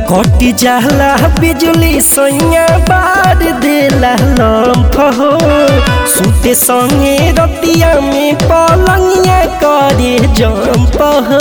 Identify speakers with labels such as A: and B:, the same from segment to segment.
A: कटी जाला बिजली सैया बार देला लम्फ हो सुते संगे रतिया में पलंगिया करे जम्प हो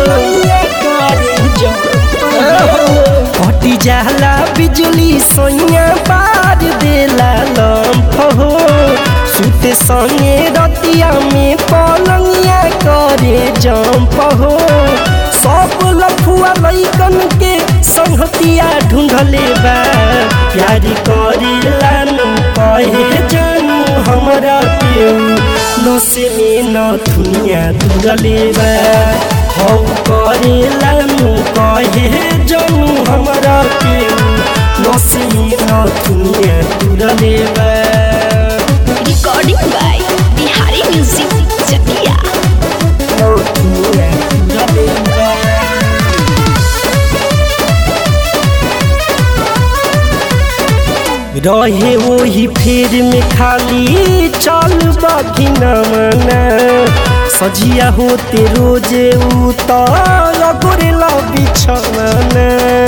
A: कटी जाला बिजली सैया बार देला लम्फ हो सुते संगे रतिया में पलंगिया करे जम्प हो सब लफुआ लैकन के संहतिया ढूंढले बा प्यारी करे लानू कहे जानू हमरा के नसे में न दुनिया दूरले बा हौ करे लानू कहे जानू हमरा के नसे में न दुनिया दूरले बा
B: Recording by Bihari Music Chakia.
A: न दुनिया दूरले बा रहे वही फेर में खाली चल बाकी न मना सजिया होते रोजे उतर गोरेला बिछवाना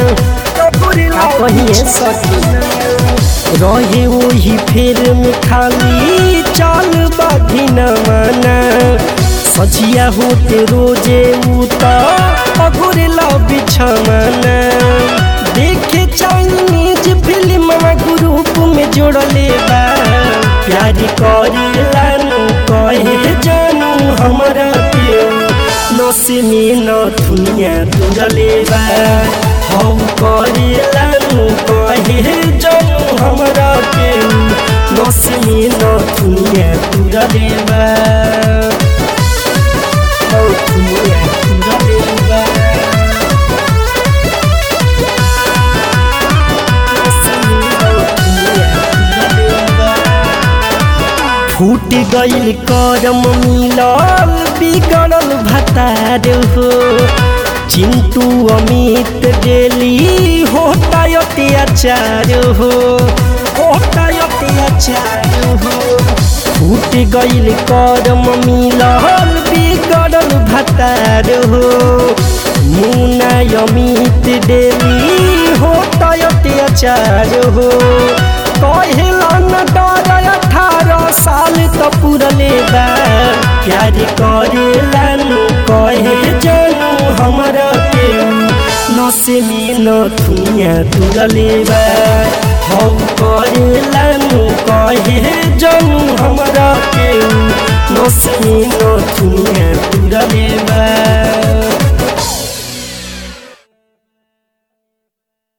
A: कहिए सकी रहे वही फेर में खाली चल बाकी न मना सजिया होते रोजे उतर गोरेला बिछवाना देखे चाइनीज फिल्म ग्रुप में जोड़ले बा प्यार करे लानू कहे जानू हमरा के नसे में न दुनिया दूरले बा हौ करे लानू कहे जानू हमरा के नसे में न दुनिया दूरले बा हौ दुनिया दूरले बा फूट गईल करम मिलल बिगड़ल भतार हो चिंटू अमित डेली होता अत्याचार हो होता अत्याचार हो फूट गईल करम मिलल बिगड़ल भतार हो मुना अमित डेली होता अत्याचार हो कहेला न डर अठारह साल त पुरले बा प्यार करे लानू कहे जानू हमरा के नसे में न दुनिया तुरले बा हौ करे लानू कहे जानू हमरा के नसे में न दुनिया तुरले बा